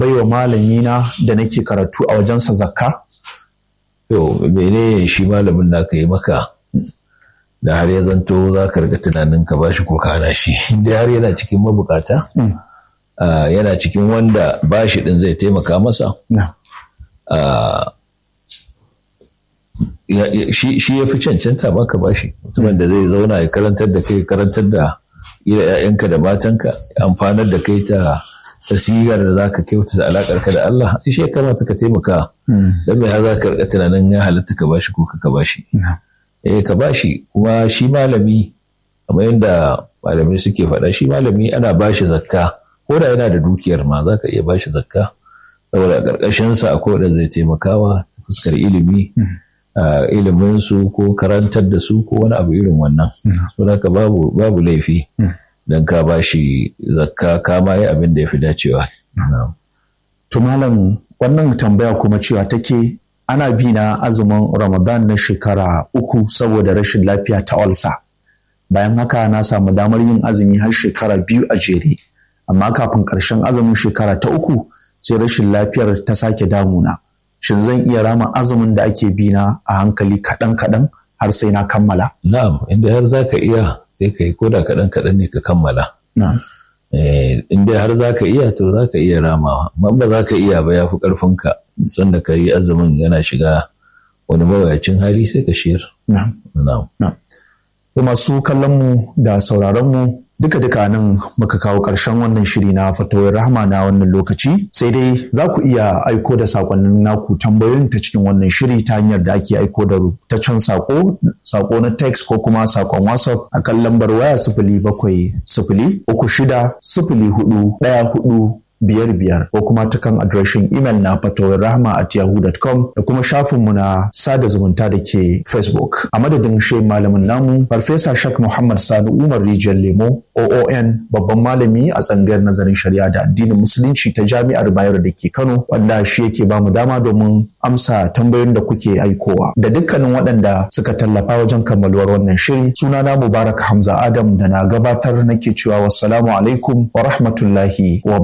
baiwa malamina da nake karatu a wajensa zakka? To, mene shi malamin da ka yi maka da har ya zanto za ka riga tunanin ka bashi ko ka hana shi, inda har yana cikin mabukata, yana cikin wanda bashi din zai taimaka masa. Shi ya fi cancanta maka bashi, mutumin da zai zauna ya karantar da kai karantar da ila 'ya'yanka da matanka, amfanar da kai ta tasirar da za ka kyautata alaƙar ka da Allah shi ya kamata ka taimaka don mai har za ka rika tunanin ya halatta ka bashi ko ka bashi eh ka bashi kuma shi malami kamar yadda malamai suke faɗa shi malami ana bashi zakka ko da yana da dukiyar ma za ka iya bashi zakka saboda a ƙarƙashin sa akwai wanda zai taimakawa ta fuskar ilimi ilimin su ko karantar da su ko wani abu irin wannan saboda ka babu babu laifi don ka ba shi zakka ka ma yi abin da ya fi dacewa. To malam wannan tambaya kuma cewa take ana bi na azumin Ramadan na shekara uku saboda rashin lafiya ta olsa. Bayan haka na samu damar yin azumi har shekara biyu a jere. Amma kafin ƙarshen azumin shekara ta uku sai rashin lafiyar ta sake damuna. Shin zan iya rama azumin da ake bi na a hankali kaɗan-kaɗan har sai na kammala? Na'am, inda har za ka iya sai ka yi koda kaɗan kaɗan ne ka kammala. In dai har za ka iya to za ka iya ramawa, amma ba za ka iya ba ya fi ƙarfinka sanda ka yi azumin yana shiga wani mawayacin hali sai ka shiyar. Masu kallon mu da sauraron mu duka duka nan muka kawo ƙarshen wannan shiri na fatawar rahama na wannan lokaci sai dai za ku iya aiko da sakonnin naku tambayoyin ta cikin wannan shiri ta hanyar da ake aiko da rubutaccen sako sako na text ko kuma sakon whatsapp a kan lambar waya sifili bakwai sifili uku shida sifili hudu ɗaya hudu biyar biyar ko kuma ta kan adireshin imel na fatawar rahama at yahoo.com da kuma shafinmu na sada zumunta da ke facebook a madadin shi malamin namu farfesa shak muhammad sani umar rijiyar lemo oon babban malami a tsangayar nazarin shari'a da addinin musulunci ta jami'ar bayero da ke kano wanda shi yake bamu dama domin amsa tambayoyin da kuke aikowa da dukkanin waɗanda suka tallafa wajen kammaluwar wannan shiri sunana mubarak hamza adam da na gabatar nake cewa wassalamu alaikum wa rahmatullahi wa